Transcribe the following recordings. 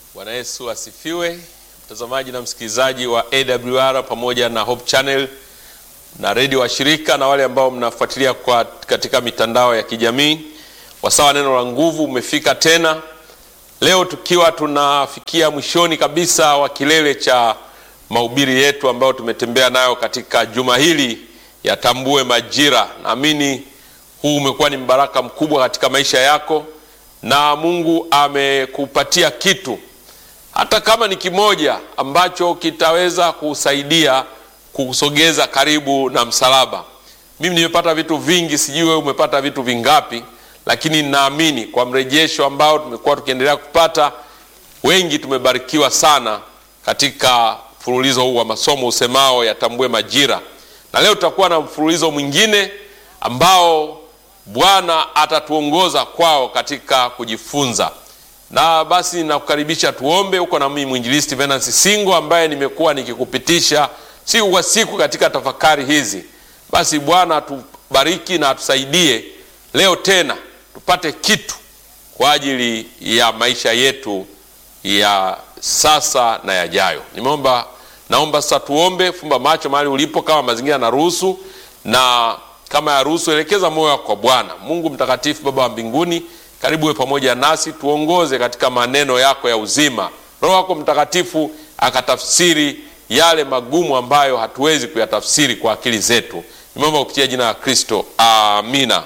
Bwana Yesu asifiwe, mtazamaji na msikilizaji wa AWR pamoja na Hope Channel na redio washirika na wale ambao mnafuatilia kwa katika mitandao ya kijamii. Wasawa neno la nguvu umefika tena leo, tukiwa tunafikia mwishoni kabisa wa kilele cha mahubiri yetu ambayo tumetembea nayo katika juma hili yatambue majira. Naamini huu umekuwa ni mbaraka mkubwa katika maisha yako, na Mungu amekupatia kitu hata kama ni kimoja ambacho kitaweza kusaidia kusogeza karibu na msalaba. Mimi nimepata vitu vingi, sijui wewe umepata vitu vingapi, lakini naamini kwa mrejesho ambao tumekuwa tukiendelea kupata, wengi tumebarikiwa sana katika mfululizo huu wa masomo usemao yatambue majira, na leo tutakuwa na mfululizo mwingine ambao Bwana atatuongoza kwao katika kujifunza na basi nakukaribisha tuombe. Huko na mimi mwinjilisti Venansi Singo ambaye nimekuwa nikikupitisha siku kwa siku katika tafakari hizi. Basi Bwana atubariki na atusaidie leo tena tupate kitu kwa ajili ya maisha yetu ya sasa na yajayo. Nimeomba, naomba sasa tuombe. Fumba macho mahali ulipo, kama mazingira yanaruhusu, na kama yaruhusu, elekeza moyo wako kwa Bwana Mungu mtakatifu. Baba wa mbinguni karibu we pamoja nasi, tuongoze katika maneno yako ya uzima. Roho wako Mtakatifu akatafsiri yale magumu ambayo hatuwezi kuyatafsiri kwa akili zetu. Nimeomba kupitia jina la Kristo, amina.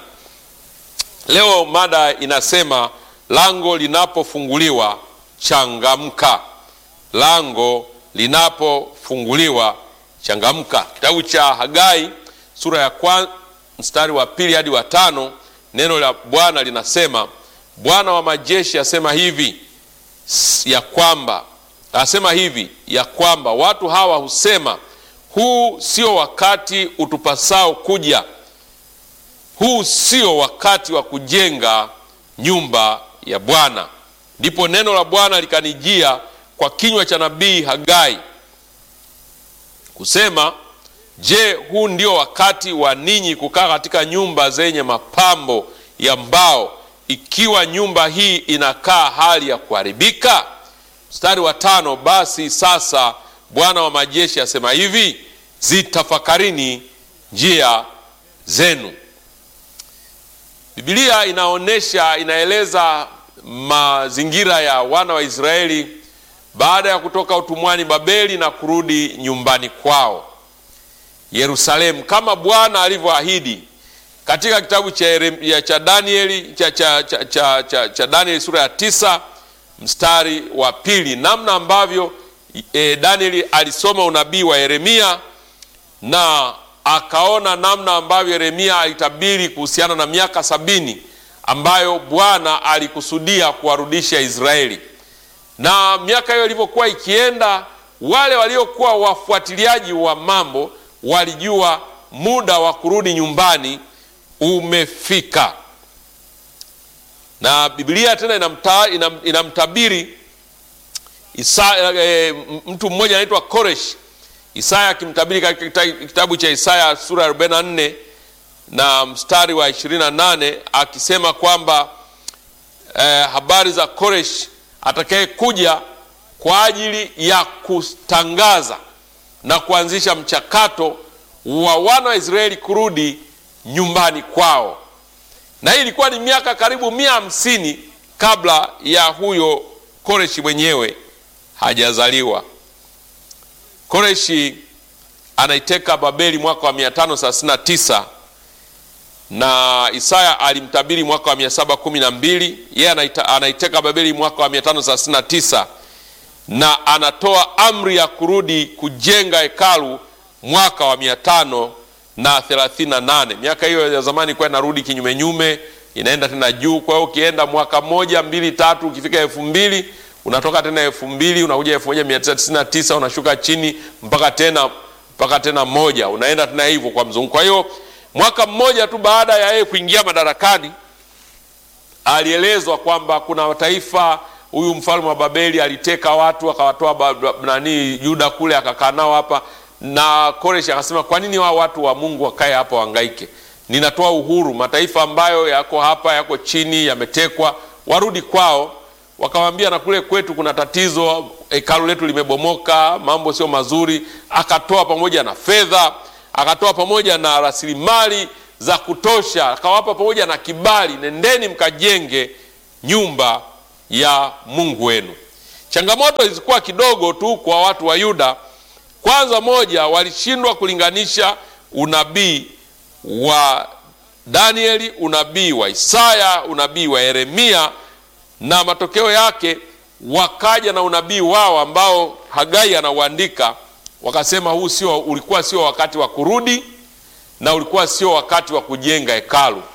Leo mada inasema lango linapofunguliwa changamka. Lango linapofunguliwa changamka. Kitabu cha Hagai sura ya kwanza mstari wa pili hadi wa tano neno la Bwana linasema Bwana wa majeshi asema hivi ya kwamba asema hivi ya kwamba watu hawa husema, huu sio wakati utupasao kuja, huu sio wakati wa kujenga nyumba ya Bwana. Ndipo neno la Bwana likanijia kwa kinywa cha nabii Hagai kusema, je, huu ndio wakati wa ninyi kukaa katika nyumba zenye mapambo ya mbao ikiwa nyumba hii inakaa hali ya kuharibika? Mstari wa tano, basi sasa Bwana wa majeshi asema hivi, zitafakarini njia zenu. Biblia inaonyesha, inaeleza mazingira ya wana wa Israeli baada ya kutoka utumwani Babeli na kurudi nyumbani kwao Yerusalemu, kama Bwana alivyoahidi katika kitabu cha, cha Danieli cha, cha, cha, cha, cha, cha Danieli sura ya tisa mstari wa pili, namna ambavyo e, Danieli alisoma unabii wa Yeremia na akaona namna ambavyo Yeremia alitabiri kuhusiana na miaka sabini ambayo Bwana alikusudia kuwarudisha Israeli. Na miaka hiyo ilivyokuwa ikienda, wale waliokuwa wafuatiliaji wa mambo walijua muda wa kurudi nyumbani umefika na Biblia tena inamta, inam, inamtabiri Isa, e, mtu mmoja anaitwa Koresh. Isaya akimtabiri katika kitabu cha Isaya sura ya 44 na mstari wa 28 akisema kwamba e, habari za Koresh atakaye kuja kwa ajili ya kutangaza na kuanzisha mchakato wa wana wa Israeli kurudi nyumbani kwao na hii ilikuwa ni miaka karibu mia hamsini kabla ya huyo Koreshi mwenyewe hajazaliwa. Koreshi anaiteka Babeli mwaka wa 539 na Isaya alimtabiri mwaka wa 712. Yeye anaiteka Babeli mwaka wa 539 na anatoa amri ya kurudi kujenga hekalu mwaka wa 500 na 38. Miaka hiyo ya zamani ilikuwa inarudi kinyume nyume, inaenda tena juu. Kwa hiyo ukienda mwaka moja mbili tatu, ukifika elfu mbili unatoka tena elfu mbili unakuja elfu moja mia tisa tisini na tisa unashuka chini mpaka tena mpaka tena moja, unaenda tena hivyo kwa mzunguko. Kwa hiyo mwaka mmoja tu baada ya yeye kuingia madarakani, alielezwa kwamba kuna taifa, huyu mfalme wa Babeli aliteka watu akawatoa nani Yuda kule akakaa nao hapa na Koreshi akasema kwa nini wao watu wa Mungu wakae hapa wahangaike? Ninatoa uhuru, mataifa ambayo yako hapa yako chini yametekwa, warudi kwao. wakamwambia na kule kwetu kuna tatizo, hekalu letu limebomoka, mambo sio mazuri. Akatoa pamoja na fedha, akatoa pamoja na rasilimali za kutosha, akawapa pamoja na kibali, nendeni mkajenge nyumba ya Mungu wenu. Changamoto zilikuwa kidogo tu kwa watu wa Yuda. Kwanza, moja, walishindwa kulinganisha unabii wa Danieli, unabii wa Isaya, unabii wa Yeremia, na matokeo yake wakaja na unabii wao ambao Hagai anauandika, wakasema huu sio, ulikuwa sio wakati wa kurudi na ulikuwa sio wakati wa kujenga hekalu.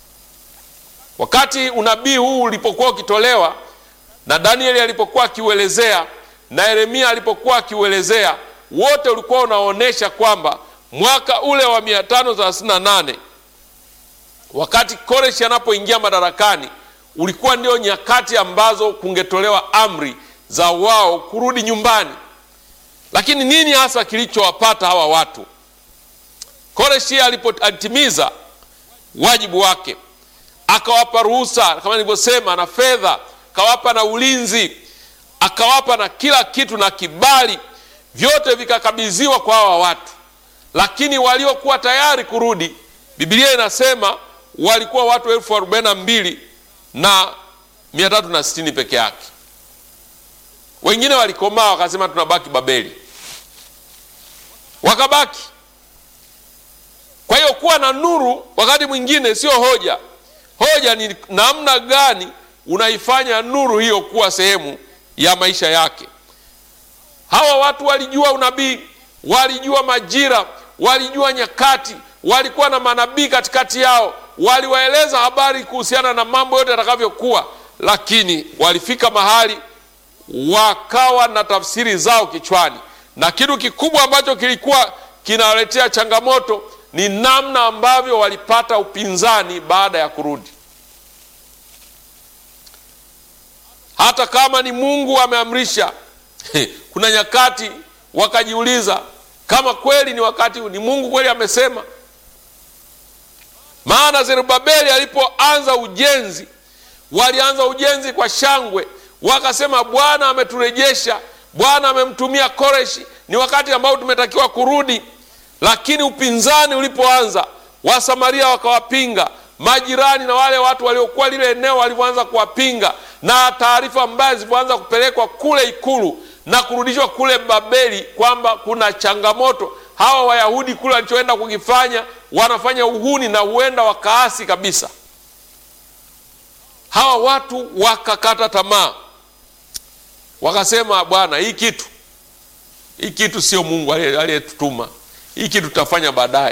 Wakati unabii huu ulipokuwa ukitolewa na Danieli alipokuwa akiuelezea na Yeremia alipokuwa akiuelezea, wote ulikuwa unaonyesha kwamba mwaka ule wa 538 wakati Koreshi anapoingia madarakani ulikuwa ndio nyakati ambazo kungetolewa amri za wao kurudi nyumbani. Lakini nini hasa kilichowapata hawa watu? Koreshi alipotimiza wajibu wake, akawapa ruhusa kama nilivyosema, na fedha, akawapa na ulinzi, akawapa na kila kitu na kibali, vyote vikakabidhiwa kwa hawa watu. Lakini waliokuwa tayari kurudi, Biblia inasema walikuwa watu elfu arobaini na mbili na mia tatu na sitini peke yake. Wengine walikomaa wakasema tunabaki Babeli, wakabaki. Kwa hiyo kuwa na nuru wakati mwingine sio hoja. Hoja ni namna gani unaifanya nuru hiyo kuwa sehemu ya maisha yake. Hawa watu walijua unabii, walijua majira, walijua nyakati, walikuwa na manabii katikati yao, waliwaeleza habari kuhusiana na mambo yote yatakavyokuwa, lakini walifika mahali wakawa na tafsiri zao kichwani, na kitu kikubwa ambacho kilikuwa kinawaletea changamoto ni namna ambavyo walipata upinzani baada ya kurudi. Hata kama ni Mungu ameamrisha, kuna nyakati wakajiuliza kama kweli ni wakati ni Mungu kweli amesema. Maana Zerubabeli alipoanza ujenzi, walianza ujenzi kwa shangwe, wakasema Bwana ameturejesha, Bwana amemtumia Koreshi, ni wakati ambao tumetakiwa kurudi. Lakini upinzani ulipoanza, Wasamaria wakawapinga, majirani na wale watu waliokuwa lile eneo walivyoanza kuwapinga, na taarifa mbaya zilipoanza kupelekwa kule ikulu na kurudishwa kule Babeli kwamba kuna changamoto, hawa Wayahudi kule walichoenda kukifanya wanafanya uhuni na huenda wakaasi kabisa. Hawa watu wakakata tamaa, wakasema, Bwana, hii kitu hii kitu sio Mungu aliyetutuma, hii kitu tutafanya baadaye,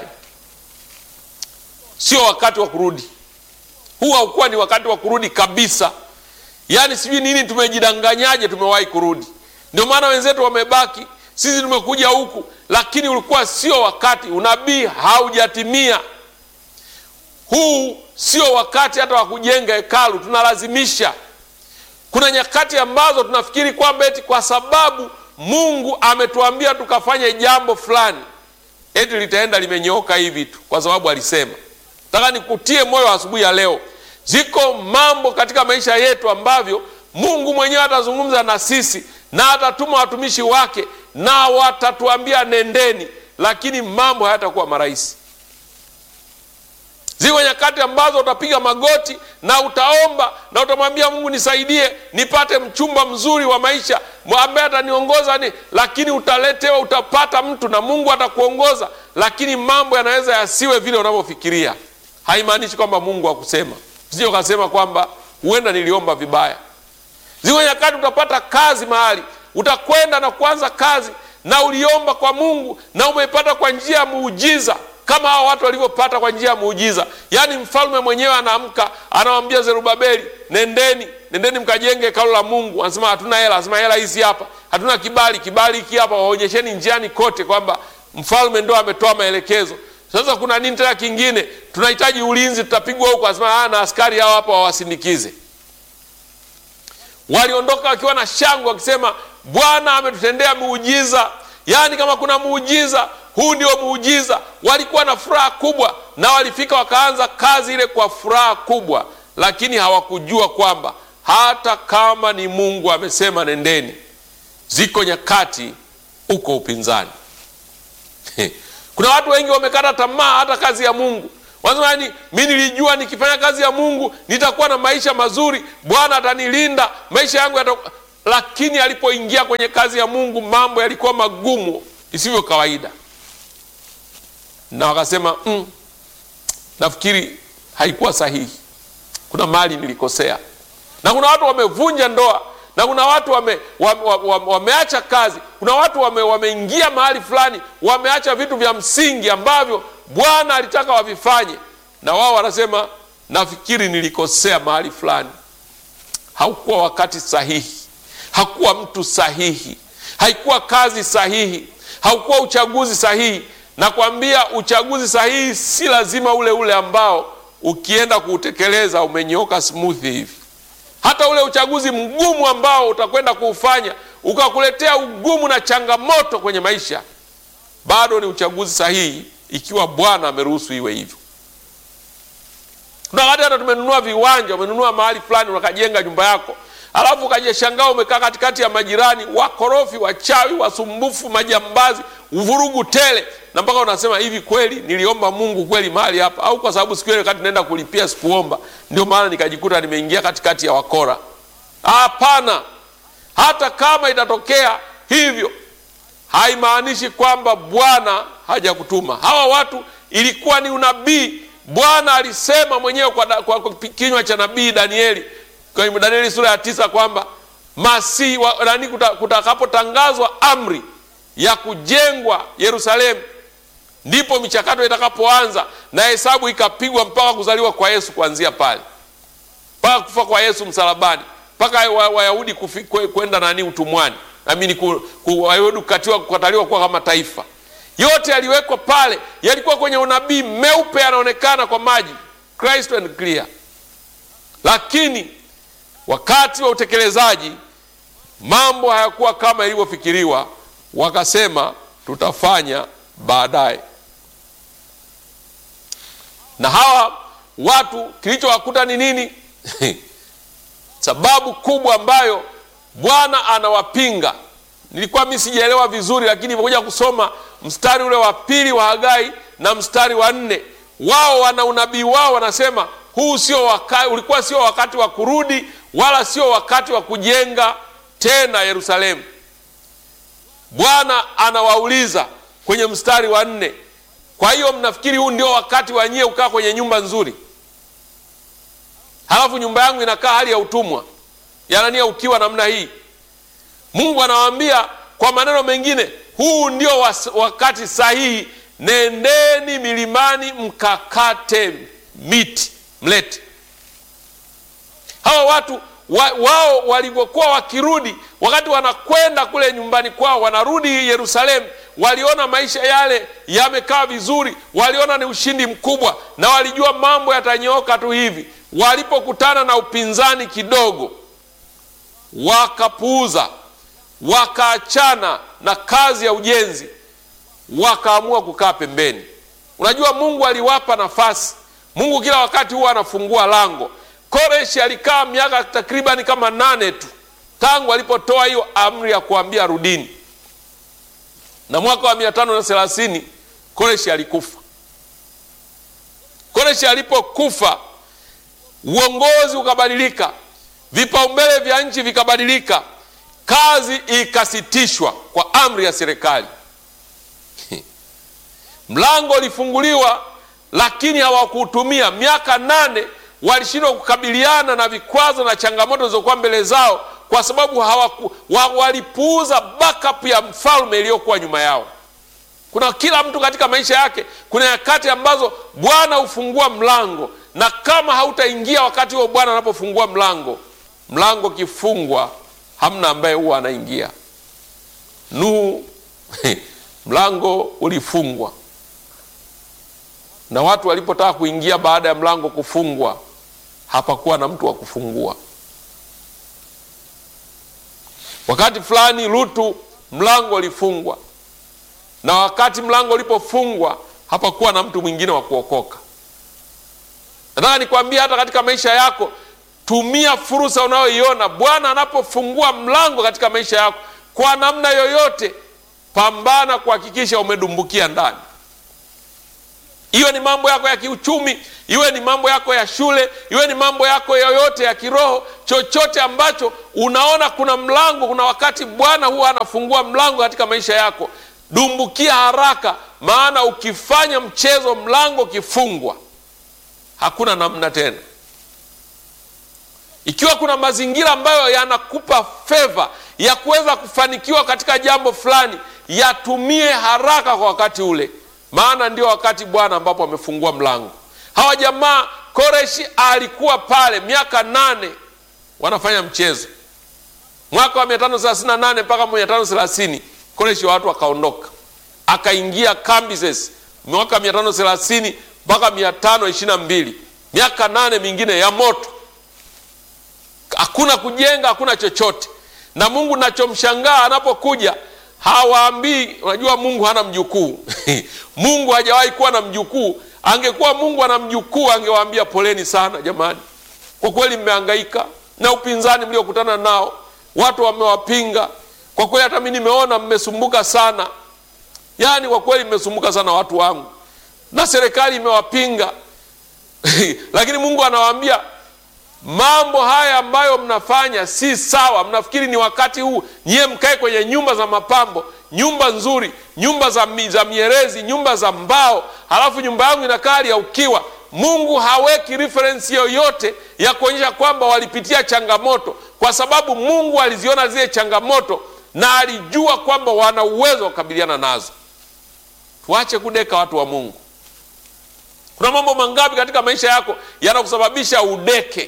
sio wakati wa kurudi. Huu haukuwa ni wakati wa kurudi kabisa. Yaani sijui nini, tumejidanganyaje, tumewahi kurudi. Ndio maana wenzetu wamebaki, sisi tumekuja huku, lakini ulikuwa sio wakati. Unabii haujatimia. Huu sio wakati hata wa kujenga hekalu, tunalazimisha. Kuna nyakati ambazo tunafikiri kwamba eti kwa sababu Mungu ametuambia tukafanye jambo fulani, eti litaenda limenyooka hivi tu kwa sababu alisema. Nataka nikutie moyo asubuhi ya leo, ziko mambo katika maisha yetu ambavyo Mungu mwenyewe atazungumza na sisi na atatuma watumishi wake na watatuambia nendeni, lakini mambo hayatakuwa marahisi. Ziko nyakati ambazo utapiga magoti na utaomba na utamwambia Mungu, nisaidie nipate mchumba mzuri wa maisha ambaye ataniongoza ni, lakini utaletewa, utapata mtu na Mungu atakuongoza, lakini mambo yanaweza yasiwe vile unavyofikiria. Haimaanishi kwamba Mungu hakusema, sio kasema kwamba huenda niliomba vibaya. Ziko nyakati utapata kazi mahali, utakwenda na kuanza kazi na uliomba kwa Mungu na umeipata kwa njia ya muujiza kama hao watu walivyopata kwa njia ya muujiza. Yaani mfalme mwenyewe anaamka anawambia Zerubabeli, nendeni nendeni mkajenge hekalu la Mungu. Anasema hatuna hela, anasema hela hizi hapa, hatuna kibali, kibali hiki hapa, waonyesheni njiani kote kwamba mfalme ndo ametoa maelekezo. Sasa kuna nini tena kingine? Tunahitaji ulinzi, tutapigwa huko. Anasema na askari hao hapa wawasindikize. Waliondoka wakiwa na shangwe, wakisema Bwana ametutendea muujiza. Yaani kama kuna muujiza huu ndio muujiza. Walikuwa na furaha kubwa, na walifika wakaanza kazi ile kwa furaha kubwa, lakini hawakujua kwamba hata kama ni Mungu amesema nendeni, ziko nyakati uko upinzani. Kuna watu wengi wamekata tamaa hata kazi ya Mungu, wanasema yani, mi nilijua nikifanya kazi ya Mungu nitakuwa na maisha mazuri, Bwana atanilinda maisha yangu yata... Lakini alipoingia kwenye kazi ya Mungu mambo yalikuwa magumu isivyo kawaida, na wakasema mm, nafikiri haikuwa sahihi, kuna mali nilikosea. Na kuna watu wamevunja ndoa na kuna watu wame, wame, wame, wameacha kazi. Kuna watu wame, wameingia mahali fulani wameacha vitu vya msingi ambavyo Bwana alitaka wavifanye, na wao wanasema nafikiri nilikosea mahali fulani. Haukuwa wakati sahihi, hakuwa mtu sahihi, haikuwa kazi sahihi, haukuwa uchaguzi sahihi. Nakwambia uchaguzi sahihi si lazima ule ule ambao ukienda kuutekeleza umenyooka smooth hivi hata ule uchaguzi mgumu ambao utakwenda kuufanya ukakuletea ugumu na changamoto kwenye maisha, bado ni uchaguzi sahihi ikiwa Bwana ameruhusu iwe hivyo. Kuna wakati hata tumenunua viwanja, umenunua mahali fulani, unakajenga nyumba yako, alafu ukajishangaa umekaa katikati ya majirani wakorofi, wachawi, wasumbufu, majambazi, vurugu tele, na mpaka unasema hivi, kweli niliomba Mungu kweli mahali hapa? Au kwa sababu siku ile wakati naenda kulipia sikuomba, ndio maana nikajikuta nimeingia katikati ya wakora? Hapana, hata kama itatokea hivyo haimaanishi kwamba Bwana hajakutuma. Hawa watu ilikuwa ni unabii. Bwana alisema mwenyewe kwa, kwa, kwa kinywa cha nabii Danieli kwenye Danieli sura ya tisa kwamba masihi nani kutakapotangazwa amri ya kujengwa Yerusalemu ndipo michakato itakapoanza na hesabu ikapigwa mpaka kuzaliwa kwa Yesu, kuanzia pale mpaka kufa kwa Yesu msalabani, mpaka Wayahudi kwenda nani utumwani, amini Wayahudi kukatiwa kukataliwa kuwa kama taifa, yote yaliwekwa pale, yalikuwa kwenye unabii meupe, yanaonekana kwa maji crystal and clear. Lakini wakati wa utekelezaji mambo hayakuwa kama ilivyofikiriwa, wakasema tutafanya baadaye. Na hawa watu kilichowakuta ni nini? sababu kubwa ambayo Bwana anawapinga, nilikuwa mimi sijaelewa vizuri, lakini nimekuja kusoma mstari ule wa pili wa Hagai na mstari wa nne. Wao wana unabii wao, wanasema huu sio wakati, ulikuwa sio wakati wa kurudi, wala sio wakati wa kujenga tena Yerusalemu. Bwana anawauliza kwenye mstari wa nne, kwa hiyo mnafikiri huu ndio wakati wa nyie kukaa kwenye nyumba nzuri, halafu nyumba yangu inakaa hali ya utumwa, yanania ukiwa namna hii? Mungu anawaambia kwa maneno mengine, huu ndio wakati sahihi, nendeni milimani mkakate miti mlete. Hawa watu wa, wao walivyokuwa wakirudi, wakati wanakwenda kule nyumbani kwao, wanarudi Yerusalemu, waliona maisha yale yamekaa vizuri, waliona ni ushindi mkubwa, na walijua mambo yatanyooka tu hivi. Walipokutana na upinzani kidogo, wakapuuza, wakaachana na kazi ya ujenzi, wakaamua kukaa pembeni. Unajua, Mungu aliwapa nafasi. Mungu kila wakati huwa anafungua lango. Koreshi alikaa miaka takribani kama nane tu tangu alipotoa hiyo amri ya kuambia rudini, na mwaka wa mia tano na thelathini Koreshi alikufa. Koreshi alipokufa, uongozi ukabadilika, vipaumbele vya nchi vikabadilika, kazi ikasitishwa kwa amri ya serikali. Mlango ulifunguliwa, lakini hawakuutumia. Miaka nane walishindwa kukabiliana na vikwazo na changamoto zilizokuwa mbele zao, kwa sababu hawaku, wa, walipuuza backup ya mfalme iliyokuwa nyuma yao. Kuna kila mtu katika maisha yake, kuna nyakati ambazo Bwana hufungua mlango, na kama hautaingia wakati huo Bwana anapofungua mlango, mlango kifungwa, hamna ambaye huwa anaingia. Nuhu mlango ulifungwa, na watu walipotaka kuingia baada ya mlango kufungwa hapakuwa na mtu wa kufungua. Wakati fulani Lutu mlango ulifungwa, na wakati mlango ulipofungwa hapakuwa na mtu mwingine wa kuokoka. Nataka nikwambia hata katika maisha yako tumia fursa unayoiona. Bwana anapofungua mlango katika maisha yako kwa namna yoyote, pambana kuhakikisha umedumbukia ndani. Iwe ni mambo yako ya kiuchumi, iwe ni mambo yako ya shule, iwe ni mambo yako yoyote ya kiroho, chochote ambacho unaona kuna mlango, kuna wakati Bwana huwa anafungua mlango katika maisha yako, dumbukia haraka, maana ukifanya mchezo, mlango ukifungwa, hakuna namna tena. Ikiwa kuna mazingira ambayo yanakupa feva ya kuweza kufanikiwa katika jambo fulani, yatumie haraka kwa wakati ule, maana ndio wakati Bwana ambapo amefungua mlango. Hawa jamaa, Koreshi alikuwa pale miaka nane wanafanya mchezo. Mwaka wa 538 mpaka 530 Koreshi wa watu akaondoka, akaingia Kambises mwaka 530 mpaka 522, miaka nane mingine ya moto hakuna kujenga, hakuna chochote. Na Mungu nachomshangaa anapokuja hawaambii, unajua Mungu hana mjukuu Mungu hajawahi kuwa na mjukuu. Angekuwa Mungu ana mjukuu, angewaambia poleni sana jamani, kwa kweli mmehangaika na upinzani mliokutana nao, watu wamewapinga kwa kweli, hata mimi nimeona mmesumbuka sana, yaani kwa kweli mmesumbuka sana watu wangu, na serikali imewapinga lakini Mungu anawaambia mambo haya ambayo mnafanya si sawa. Mnafikiri ni wakati huu nyie mkae kwenye nyumba za mapambo, nyumba nzuri, nyumba za, mi, za mierezi, nyumba za mbao, halafu nyumba yangu inakaa hali ya ukiwa. Mungu haweki referensi yoyote ya kuonyesha kwamba walipitia changamoto, kwa sababu Mungu aliziona zile changamoto na alijua kwamba wana uwezo wa kukabiliana nazo. Tuache kudeka, watu wa Mungu. Kuna mambo mangapi katika maisha yako yanakusababisha udeke?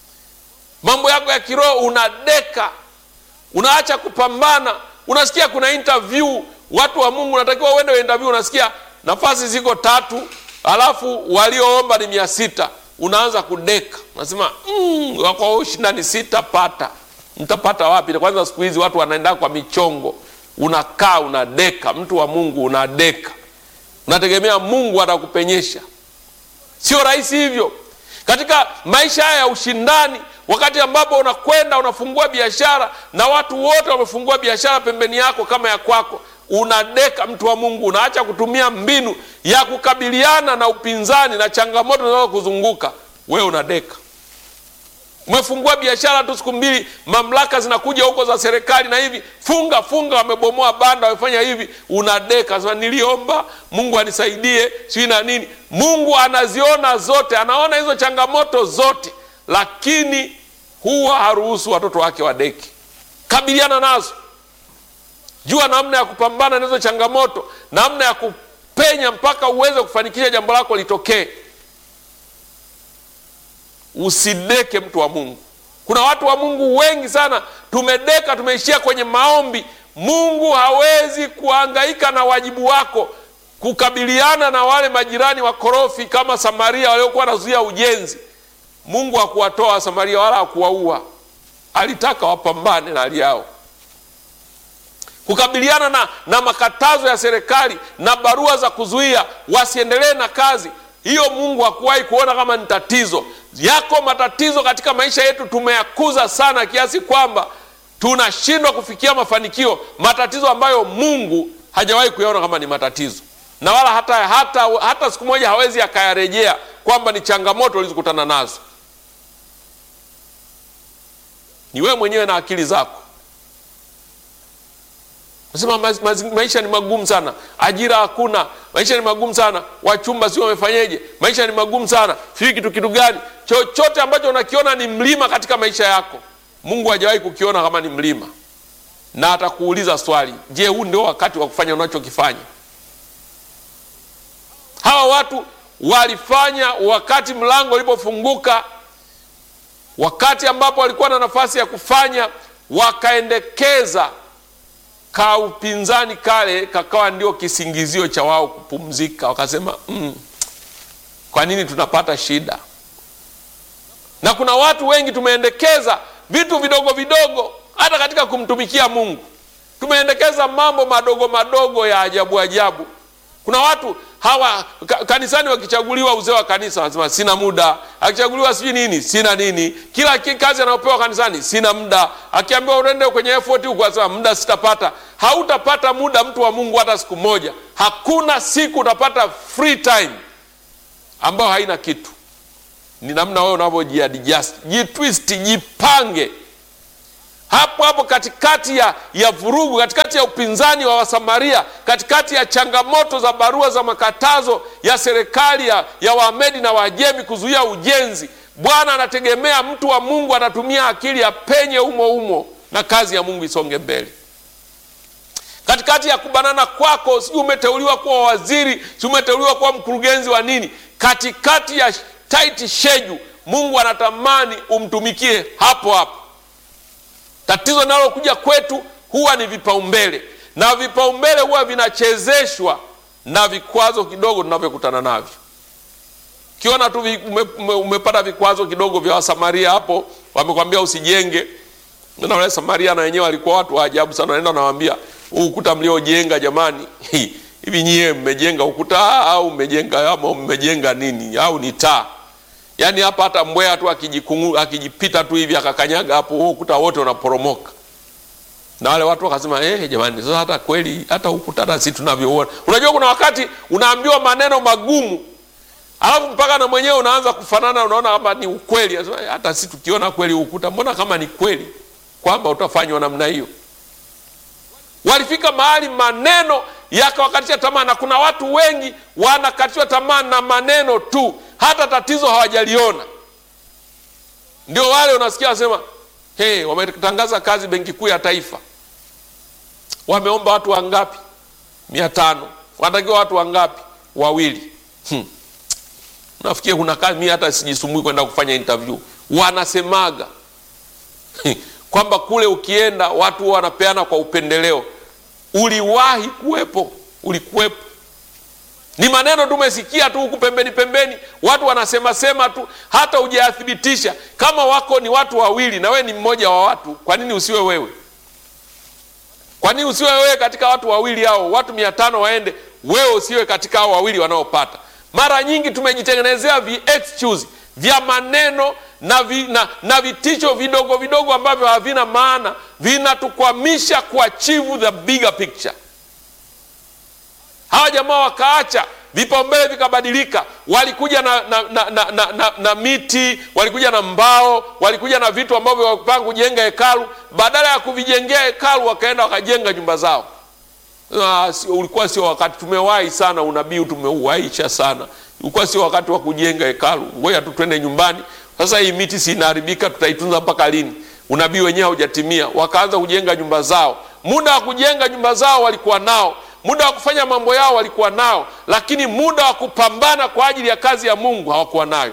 Mambo yako ya kiroho unadeka, unaacha kupambana. Unasikia kuna interview, watu wa Mungu unatakiwa uende interview, unasikia nafasi ziko tatu, alafu walioomba ni mia sita. Unaanza kudeka, unasema mm, wako ushindani, sitapata. Mtapata wapi? Kwanza siku hizi watu wanaenda kwa michongo. Unakaa unadeka, mtu wa Mungu unadeka, unategemea Mungu atakupenyesha. Sio rahisi hivyo katika maisha haya ya ushindani, wakati ambapo unakwenda unafungua biashara na watu wote wamefungua biashara pembeni yako kama ya kwako, unadeka. Mtu wa Mungu, unaacha kutumia mbinu ya kukabiliana na upinzani na changamoto zinazokuzunguka wewe, unadeka. Umefungua biashara tu, siku mbili mamlaka zinakuja huko za serikali na hivi, funga funga, wamebomoa banda, wamefanya hivi, unadeka. Sasa niliomba Mungu anisaidie, sijui na nini. Mungu anaziona zote, anaona hizo changamoto zote, lakini huwa haruhusu watoto wake wadeki. Kabiliana nazo, jua namna ya kupambana na hizo changamoto, namna ya kupenya mpaka uweze kufanikisha jambo lako litokee. Usideke, mtu wa Mungu. Kuna watu wa Mungu wengi sana tumedeka, tumeishia kwenye maombi. Mungu hawezi kuhangaika na wajibu wako kukabiliana na wale majirani wakorofi kama Samaria waliokuwa wanazuia ujenzi. Mungu hakuwatoa Samaria wala hakuwaua, alitaka wapambane na hali yao, kukabiliana na, na makatazo ya serikali na barua za kuzuia wasiendelee na kazi hiyo. Mungu hakuwahi kuona kama ni tatizo. Yako matatizo katika maisha yetu tumeyakuza sana kiasi kwamba tunashindwa kufikia mafanikio, matatizo ambayo Mungu hajawahi kuyaona kama ni matatizo na wala hata, hata, hata siku moja hawezi akayarejea kwamba ni changamoto ulizokutana nazo. Ni wewe mwenyewe na akili zako. Nasema maisha ni magumu sana, ajira hakuna, maisha ni magumu sana, wachumba sio wamefanyeje, maisha ni magumu sana, sijui kitu kitu gani. Chochote ambacho unakiona ni mlima katika maisha yako, Mungu hajawahi kukiona kama ni mlima, na atakuuliza swali, je, huu ndio wakati wa kufanya unachokifanya? Hawa watu walifanya wakati mlango ulipofunguka, wakati ambapo walikuwa na nafasi ya kufanya, wakaendekeza ka upinzani kale kakawa ndio kisingizio cha wao kupumzika. Wakasema mm, kwa nini tunapata shida? Na kuna watu wengi tumeendekeza vitu vidogo vidogo, hata katika kumtumikia Mungu tumeendekeza mambo madogo madogo ya ajabu ajabu kuna watu hawa ka, kanisani wakichaguliwa uzee wa kanisa wanasema sina muda akichaguliwa sijui nini sina nini kila ki- kazi anayopewa kanisani sina muda akiambiwa uende kwenye effort huku anasema muda sitapata hautapata muda mtu wa mungu hata siku moja hakuna siku utapata free time ambayo haina kitu ni namna wewe unavyojiadjust jitwist jipange hapo hapo katikati ya, ya vurugu katikati ya upinzani wa wasamaria katikati ya changamoto za barua za makatazo ya serikali ya, ya wamedi na wajemi kuzuia ujenzi bwana anategemea mtu wa mungu anatumia akili ya penye humo humo na kazi ya mungu isonge mbele katikati ya kubanana kwako sijui umeteuliwa kuwa waziri sijui umeteuliwa kuwa mkurugenzi wa nini katikati ya tight schedule mungu anatamani umtumikie hapo hapo tatizo linalokuja kwetu huwa ni vipaumbele na vipaumbele huwa vinachezeshwa na vikwazo kidogo tunavyokutana navyo ukiona tu vi- ume, ume, umepata vikwazo kidogo vya wasamaria hapo wamekwambia usijenge na wale samaria na wenyewe walikuwa watu wa ajabu sana naenda nawambia huu ukuta mliojenga jamani hivi nyie mmejenga ukuta au mmejenga ama mmejenga nini au ni taa yaani hapa hata mbweha tu akijikungu- akijipita tu hivi akakanyaga hapo huo ukuta wote unaporomoka na wale watu wakasema eh, jamani sasa hata kweli hata ukuta hata si tunavyoona unajua kuna wakati unaambiwa maneno magumu alafu mpaka na mwenyewe unaanza kufanana unaona kama ni ukweli Anasema, "Eh, hata si tukiona kweli ukuta mbona kama ni kweli kwamba utafanywa namna hiyo walifika mahali maneno yakawakatisha tamaa na kuna watu wengi wanakatishwa tamaa na maneno tu hata tatizo hawajaliona ndio wale unasikia wasema hey, wametangaza kazi benki kuu ya taifa wameomba watu wangapi mia tano wanatakiwa watu wangapi wawili hmm. nafikiri kuna kazi mi hata sijisumbui kwenda kufanya interview wanasemaga kwamba kule ukienda watu huwa wanapeana kwa upendeleo uliwahi kuwepo ulikuwepo ni maneno tumesikia tu huku pembeni pembeni watu wanasema sema tu hata hujayathibitisha kama wako ni watu wawili na wewe ni mmoja wa watu kwa nini usiwe wewe kwa nini usiwe wewe katika watu wawili hao watu mia tano waende wewe usiwe katika hao wawili wanaopata mara nyingi tumejitengenezea vi excuse vya maneno na, vi, na, na vitisho vidogo vidogo ambavyo havina maana vinatukwamisha kuachieve the bigger picture hawa jamaa wakaacha vipaumbele vikabadilika walikuja na, na, na, na, na, na, na miti walikuja na mbao walikuja na vitu ambavyo wakupanga kujenga hekalu badala ya kuvijengea hekalu wakaenda wakajenga nyumba zao Ah, sio- ulikuwa sio wakati tumewahi sana unabii tumeuwaisha sana ulikuwa sio wakati wa kujenga hekalu ngoja tu twende nyumbani sasa hii miti si inaharibika tutaitunza mpaka lini unabii wenyewe haujatimia wakaanza kujenga nyumba zao muda wa kujenga nyumba zao walikuwa nao muda wa kufanya mambo yao walikuwa nao lakini muda wa kupambana kwa ajili ya kazi ya mungu hawakuwa nayo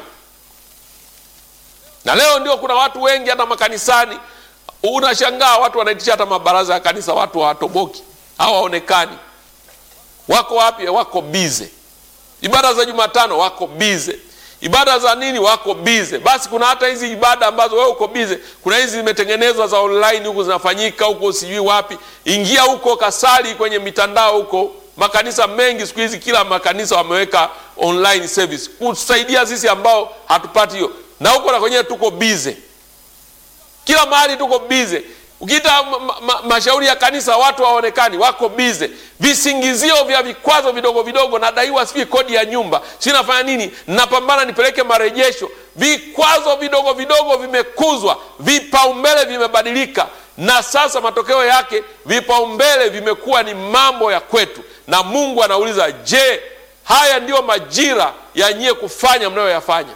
na leo ndio kuna watu wengi hata makanisani unashangaa watu wanaitisha hata mabaraza ya kanisa watu hawatoboki hawaonekani wako wapi wako bize ibada za jumatano wako bize ibada za nini wako bize basi kuna hata hizi ibada ambazo wewe uko bize kuna hizi zimetengenezwa za online huku zinafanyika huko sijui wapi ingia huko kasali kwenye mitandao huko makanisa mengi siku hizi kila makanisa wameweka online service kutusaidia sisi ambao hatupati hiyo na huko na kwenyewe tuko bize kila mahali tuko bize ukiita ma, ma, ma, mashauri ya kanisa watu hawaonekani wako bize visingizio vya vikwazo vidogo vidogo nadaiwa sijui kodi ya nyumba si nafanya nini napambana nipeleke marejesho vikwazo vidogo vidogo vimekuzwa vipaumbele vimebadilika na sasa matokeo yake vipaumbele vimekuwa ni mambo ya kwetu na mungu anauliza je haya ndiyo majira ya nyie kufanya mnayoyafanya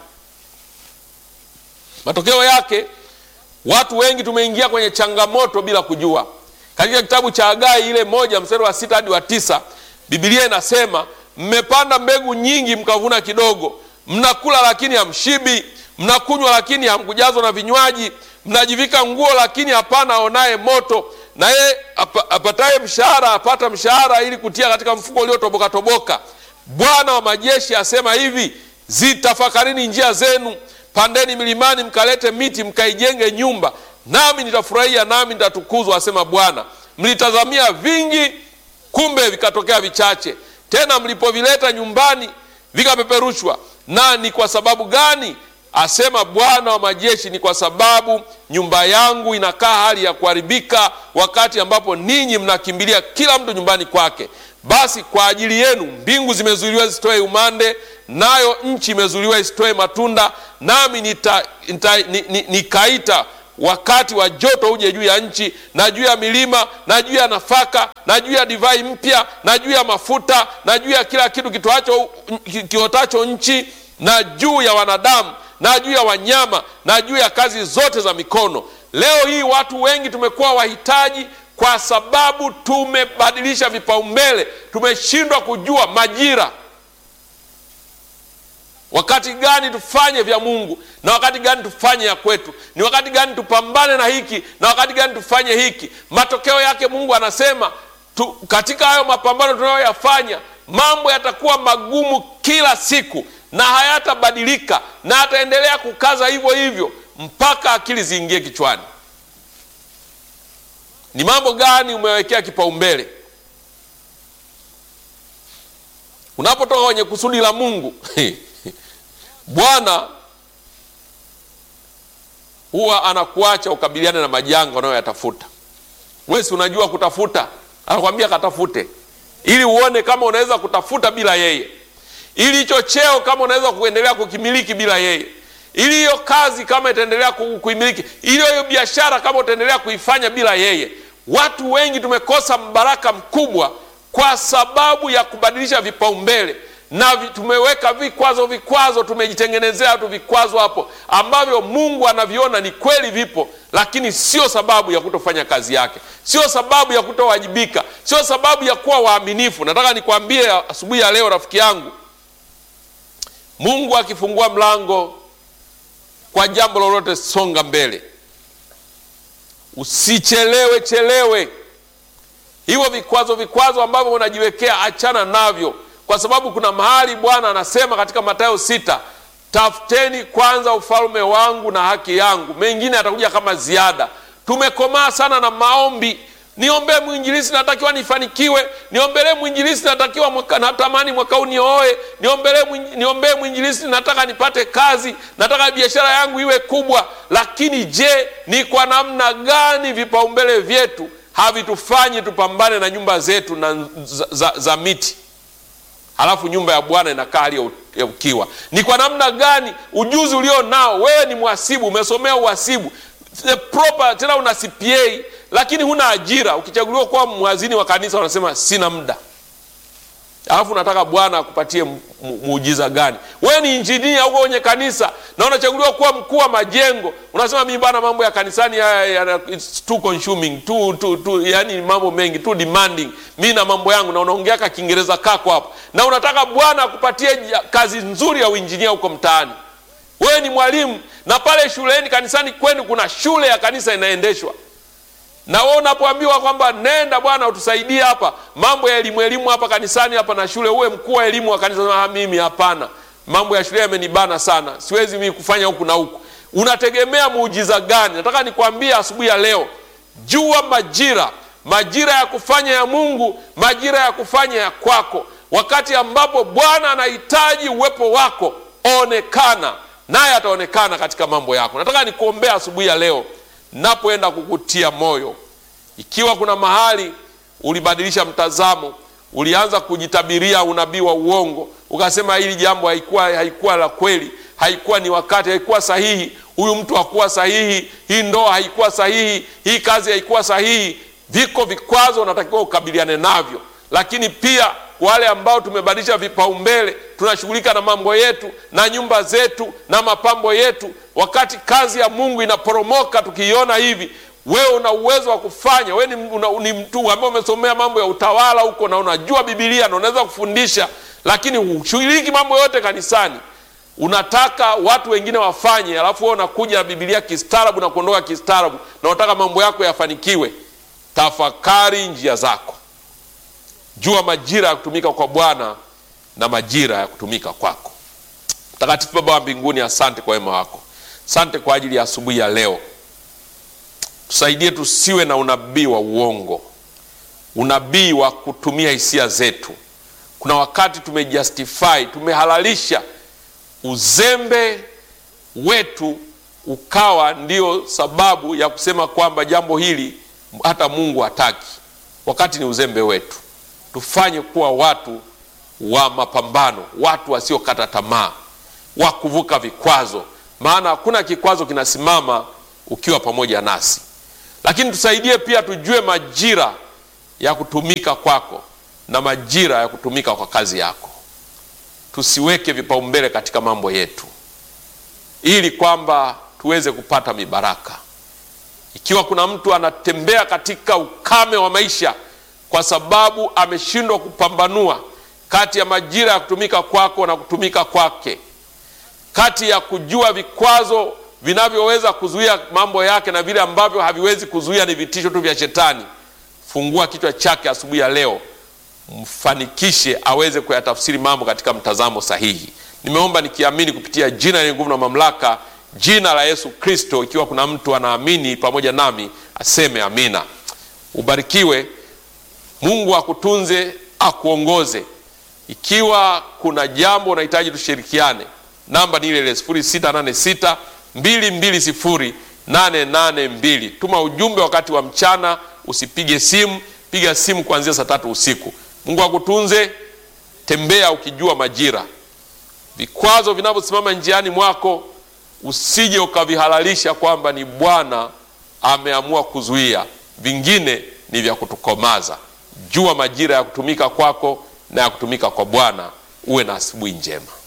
matokeo yake watu wengi tumeingia kwenye changamoto bila kujua katika kitabu cha agai ile moja mstari wa sita hadi wa tisa bibilia inasema mmepanda mbegu nyingi mkavuna kidogo mnakula lakini hamshibi mnakunywa lakini hamkujazwa na vinywaji mnajivika nguo lakini hapana aonaye moto naye apa- apataye mshahara apata mshahara ili kutia katika mfuko uliotoboka toboka bwana wa majeshi asema hivi zitafakarini njia zenu pandeni milimani mkalete miti mkaijenge nyumba nami nitafurahia nami nitatukuzwa asema bwana mlitazamia vingi kumbe vikatokea vichache tena mlipovileta nyumbani vikapeperushwa. Na ni kwa sababu gani? Asema Bwana wa majeshi, ni kwa sababu nyumba yangu inakaa hali ya kuharibika, wakati ambapo ninyi mnakimbilia kila mtu nyumbani kwake. Basi kwa ajili yenu mbingu zimezuiliwa zisitoe umande, nayo nchi imezuiliwa isitoe matunda. Nami nita, nita, ni, ni, nikaita wakati wa joto uje juu ya nchi na juu ya milima na juu ya nafaka na juu ya divai mpya na juu ya mafuta na juu ya kila kitu kitoacho kiotacho nchi na juu ya wanadamu na juu ya wanyama na juu ya kazi zote za mikono. Leo hii watu wengi tumekuwa wahitaji kwa sababu tumebadilisha vipaumbele, tumeshindwa kujua majira wakati gani tufanye vya Mungu na wakati gani tufanye ya kwetu, ni wakati gani tupambane na hiki na wakati gani tufanye hiki. Matokeo yake Mungu anasema tu, katika hayo mapambano tunayoyafanya mambo yatakuwa magumu kila siku na hayatabadilika na ataendelea kukaza hivyo hivyo mpaka akili ziingie kichwani. Ni mambo gani umewekea kipaumbele unapotoka kwenye kusudi la Mungu? Bwana huwa anakuacha ukabiliane na majanga unayoyatafuta. Wewe si unajua kutafuta, anakwambia katafute, ili uone kama unaweza kutafuta bila yeye, ili hicho cheo kama unaweza kuendelea kukimiliki bila yeye, ili hiyo kazi kama itaendelea kuimiliki, ili hiyo biashara kama utaendelea kuifanya bila yeye. Watu wengi tumekosa mbaraka mkubwa kwa sababu ya kubadilisha vipaumbele na tumeweka vikwazo vikwazo, tumejitengenezea tu vikwazo hapo ambavyo Mungu anaviona ni kweli vipo, lakini sio sababu ya kutofanya kazi yake, sio sababu ya kutowajibika, sio sababu ya kuwa waaminifu. Nataka nikwambie asubuhi ya leo, rafiki yangu, Mungu akifungua mlango kwa jambo lolote, songa mbele, usichelewe chelewe. Hivyo vikwazo vikwazo ambavyo unajiwekea, achana navyo kwa sababu kuna mahali Bwana anasema katika Mathayo sita, tafuteni kwanza ufalme wangu na haki yangu, mengine atakuja kama ziada. Tumekomaa sana na maombi, niombee mwinjilisi, natakiwa nifanikiwe, niombelee mwinjilisi, natakiwa mwaka, natamani mwaka huu nioe, niombee niombee mwinjilisi, nataka nipate kazi, nataka biashara yangu iwe kubwa. Lakini je, ni kwa namna gani vipaumbele vyetu havitufanyi tupambane na nyumba zetu na za, za, za miti halafu nyumba ya Bwana inakaa hali ya ukiwa. Ni kwa namna gani ujuzi ulio nao wewe? Ni mhasibu, umesomea uhasibu proper, tena una CPA, lakini huna ajira. Ukichaguliwa kuwa mhazini wa kanisa wanasema sina muda, alafu unataka Bwana akupatie muujiza gani? Wewe ni injinia huko kwenye kanisa na unachaguliwa kuwa mkuu wa majengo, unasema mimi bwana, mambo ya kanisani haya it's too consuming too, too, too, yani mambo mengi too demanding, mi na mambo yangu, na unaongea ka Kiingereza kako hapo, na unataka Bwana akupatie kazi nzuri ya uinjinia huko mtaani. Wewe ni mwalimu na pale shuleni, kanisani kwenu kuna shule ya kanisa inaendeshwa na wewe unapoambiwa kwamba nenda bwana utusaidie hapa mambo ya elimu elimu hapa kanisani hapa na shule, uwe mkuu wa elimu wa kanisa. Mimi hapana, mambo ya shule yamenibana sana, siwezi mimi kufanya huku na huku. Unategemea muujiza gani? Nataka nikwambie asubuhi ya leo, jua majira, majira ya kufanya ya Mungu, majira ya kufanya ya kwako. Wakati ambapo Bwana anahitaji uwepo wako, onekana naye, ataonekana katika mambo yako. Nataka nikuombea asubuhi ya leo napoenda kukutia moyo, ikiwa kuna mahali ulibadilisha mtazamo, ulianza kujitabiria unabii wa uongo, ukasema hili jambo haikuwa haikuwa la kweli, haikuwa ni wakati, haikuwa sahihi, huyu mtu hakuwa sahihi, hii ndoa haikuwa sahihi, hii kazi haikuwa sahihi. Viko vikwazo unatakiwa ukabiliane navyo, lakini pia wale ambao tumebadilisha vipaumbele, tunashughulika na mambo yetu na nyumba zetu na mapambo yetu, wakati kazi ya Mungu inaporomoka. Tukiiona hivi, wewe una uwezo wa kufanya. Wewe ni, una, ni mtu ambaye umesomea mambo ya utawala huko na unajua Biblia na unaweza kufundisha, lakini hushiriki mambo yote kanisani. Unataka watu wengine wafanye, alafu wewe unakuja na Biblia kistaarabu na kuondoka kistaarabu, na unataka mambo yako yafanikiwe. Tafakari njia zako. Jua majira ya kutumika kwa Bwana na majira ya kutumika kwako. Mtakatifu Baba wa mbinguni, asante kwa wema wako, asante kwa ajili ya asubuhi ya leo. Tusaidie tusiwe na unabii wa uongo, unabii wa kutumia hisia zetu, kuna wakati tumejustify, tumehalalisha uzembe wetu ukawa ndio sababu ya kusema kwamba jambo hili hata Mungu hataki, wakati ni uzembe wetu. Tufanye kuwa watu wa mapambano, watu wasiokata tamaa, wa kuvuka vikwazo, maana hakuna kikwazo kinasimama ukiwa pamoja nasi. Lakini tusaidie pia tujue majira ya kutumika kwako na majira ya kutumika kwa kazi yako. Tusiweke vipaumbele katika mambo yetu, ili kwamba tuweze kupata mibaraka. Ikiwa kuna mtu anatembea katika ukame wa maisha kwa sababu ameshindwa kupambanua kati ya majira ya kutumika kwako na kutumika kwake, kati ya kujua vikwazo vinavyoweza kuzuia mambo yake na vile ambavyo haviwezi kuzuia, ni vitisho tu vya Shetani, fungua kichwa chake asubuhi ya leo, mfanikishe aweze kuyatafsiri mambo katika mtazamo sahihi. Nimeomba nikiamini kupitia jina lenye nguvu na mamlaka, jina la Yesu Kristo. Ikiwa kuna mtu anaamini pamoja nami aseme amina. Ubarikiwe. Mungu akutunze, akuongoze. Ikiwa kuna jambo unahitaji tushirikiane, namba ni ile ile 0686 220 882. Tuma ujumbe wakati wa mchana, usipige simu, piga simu kuanzia saa tatu usiku. Mungu akutunze. Tembea ukijua majira. Vikwazo vinavyosimama njiani mwako usije ukavihalalisha kwamba ni Bwana ameamua kuzuia, vingine ni vya kutukomaza. Jua majira ya kutumika kwako na ya kutumika kwa Bwana. Uwe na asubuhi njema.